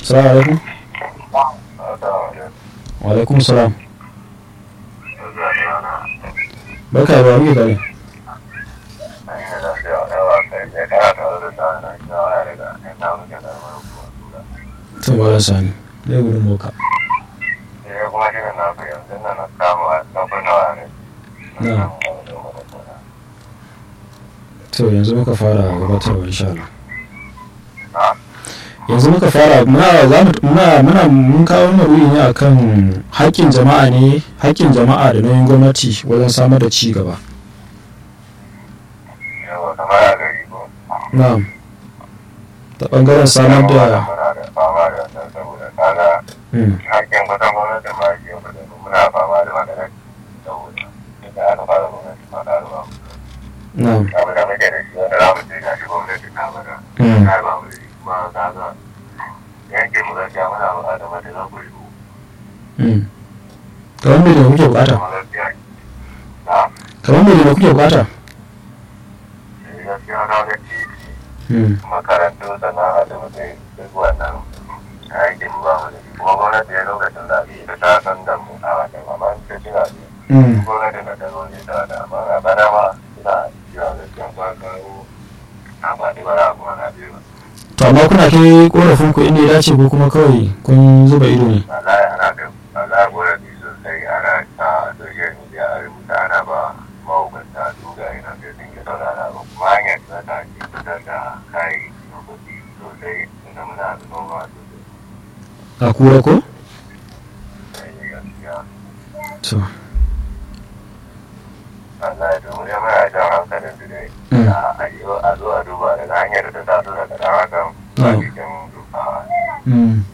salamu alaikum wa alaikum salam barka ba muke tare to ba sani dai gudun boka na to yanzu muka fara gabatarwa insha Allah yanzu muka fara muna za mu muna muna mun kawo wannan ne akan haƙƙin jama'a ne haƙƙin jama'a da nauyin gwamnati wajen samar da ci gaba na'am ta bangaren samar da Mm, hakkin kusan gwamnati ma ke muna fama da maganar saboda da aka fara gwamnati ma da ruwa na'am abu da muke da shi wanda za mu ce ga shi gwamnati ta mana Mm. ta ba mu da shi kuma ta ga yanke mu gaskiya muna buƙatar mata za ku shigo mm. kamar me da kuke bukata kuma gaskiya na kamar me da kuke bukata gaskiya na ga titi Mm, makarantu sannan asibiti duk wannan aikin ba mu da shi kuma gwamnati ya lokacin da ita ta san da mu a wajen amma ta ci na mm. gwamnati na ta zo ne ta da amma a bana ma suna cewa gaskiya ba kawo amfani ba na kuma na biyu to amma kuna kai korafin ku inda ya dace ko kuma kawai kun zuba ido ne wallahi ana da wallahi gwamnati sosai ana ta social media a rubuta ana ba mahukunta dogaye na sai sun yi saurara ba kuma hanyar da ta ke fitar da kayayyaki na kuɗi sosai inda muna da noma sosai a kura ko sai gaskiya to Allah ya dubu ya mai jan hankalin su dai Mm. a yi a zo a duba daga hanyar da ta taso daga ɗan hakan ba Mm. cikin duka mm.